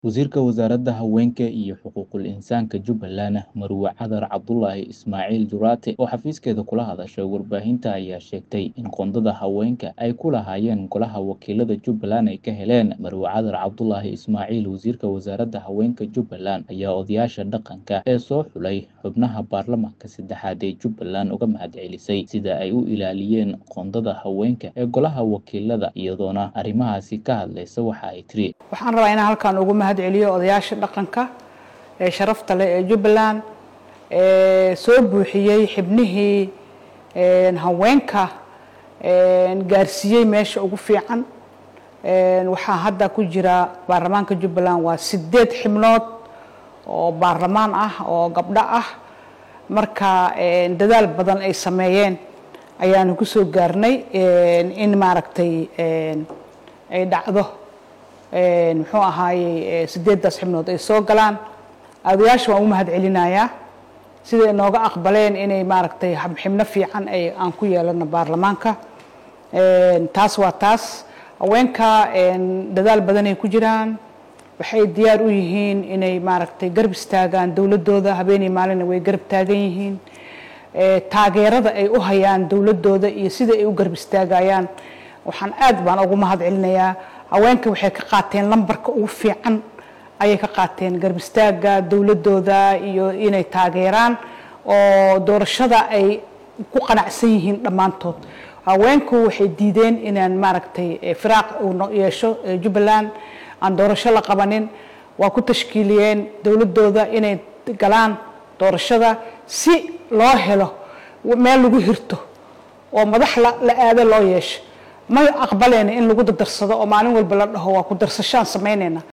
Wasiirka Wasaaradda Haweenka iyo Xuquuqul Insaanka Jubbaland, Marwe Cadar Cabdulaahi Ismaaciil Juraate, oo xafiiskeeda kula hadashay warbaahinta, ayaa sheegtay in qoondada haweenka ay ku lahaayeen Golaha Wakiilada Jubbaland ay ka heleen. Marwe Cadar Cabdulaahi Ismaaciil, Wasiirka Wasaaradda Haweenka Jubbaland, ayaa odayaasha dhaqanka ee soo xulay xubnaha baarlamaanka saddexaad ee Jubbaland uga mahadcelisay sida ay u ilaaliyeen qoondada haweenka ee Golaha Wakiilada, iyadoona arrimahaasi ka hadlaysa waxa ay tiri. waxaan rabaa inaan halkan ugu mahad celiyo odayaasha dhaqanka ee sharafta leh ee jubbaland ee soo buuxiyey xibnihii een, haweenka een, gaarsiiyey meesha ugu fiican Een, waxaa hadda ku jira baarlamaanka jubbaland waa sideed xibnood oo baarlamaan ah oo gabdho ah marka een, dadaal badan ay sameeyeen ayaanu ku soo gaarnay een, in maaragtay een, ay dhacdo een, muxuu ahaayey sideedaas xibnood ay soo galaan odayaasha waan u mahad celinayaa siday nooga aqbaleen inay maaragtay xib- xibno fiican ay aan ku yeelano baarlamaanka Een, taas waa taas haweenka een, dadaal badan ay ku jiraan waxay diyaar u yihiin inay maaragtay garab istaagaan dowladooda habeenii maalina way garab taagan yihiin Ee, taageerada ay u hayaan dowladooda iyo sida ay u garab istaagayaan waxaan aad baan ugu mahad celinayaa haweenka waxay ka qaateen lambarka ugu fiican ayay ka qaateen garab istaaga dowladooda iyo inay taageeraan oo doorashada ay ku qanacsan yihiin dhammaantood haweenku waxay diideen inaan maaragtay eh, firaaq uu no- yeesho eh, jubbaland aan doorasho la qabanin waa ku tashkiiliyeen dowladooda inay galaan doorashada si loo helo meel lagu hirto oo madax la la aado loo yeesho ma aqbaleyna in lagu dardarsado oo maalin walba la dhaho waa ku darsashaan samaynayna